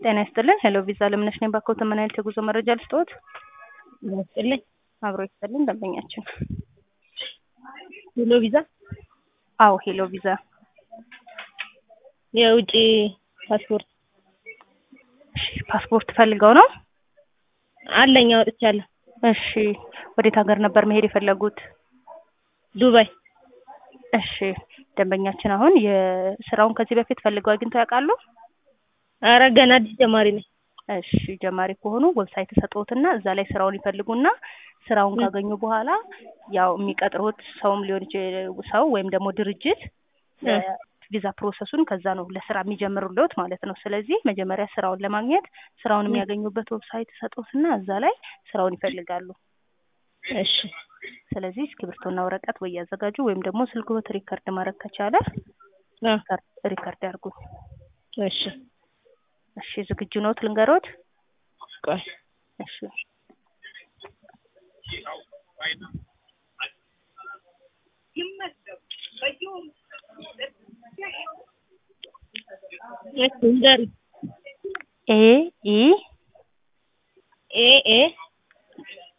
ጤና ይስጥልን። ሄሎ ቪዛ ለምነሽ ነኝ። ባኮተ ምን አይነት የጉዞ መረጃ ልስጥዎት? ይስጥልኝ። አብሮ ይስጥልን ደንበኛችን። ሄሎ ቪዛ አዎ ሄሎ ቪዛ የውጭ ፓስፖርት እሺ፣ ፓስፖርት ፈልገው ነው? አለኝ አውጥቻለሁ። እሺ፣ ወዴት ሀገር ነበር መሄድ የፈለጉት? ዱባይ እሺ፣ ደንበኛችን አሁን የስራውን ከዚህ በፊት ፈልገው አግኝተው ያውቃሉ? አረ ገና አዲስ ጀማሪ ነኝ። እሺ ጀማሪ ከሆኑ ዌብሳይት ሰጥዎትና እዛ ላይ ስራውን ይፈልጉና ስራውን ካገኙ በኋላ ያው የሚቀጥሩት ሰውም ሊሆን ይችላል ሰው ወይም ደግሞ ድርጅት ቪዛ ፕሮሰሱን ከዛ ነው ለስራ የሚጀምሩልዎት ማለት ነው። ስለዚህ መጀመሪያ ስራውን ለማግኘት ስራውን የሚያገኙበት ዌብሳይት ሰጥዎትና እዛ ላይ ስራውን ይፈልጋሉ። እሺ ስለዚህ እስክሪብቶና ወረቀት ወይ ያዘጋጁ ወይም ደግሞ ስልክዎት ሪከርድ ማድረግ ከቻለ አ ሪከርድ ያርጉ። እሺ እሺ ዝግጁ ነዎት? ልንገሮት? ቆይ እሺ እሺ ንገሪ። ኤ ኢ ኤ ኤ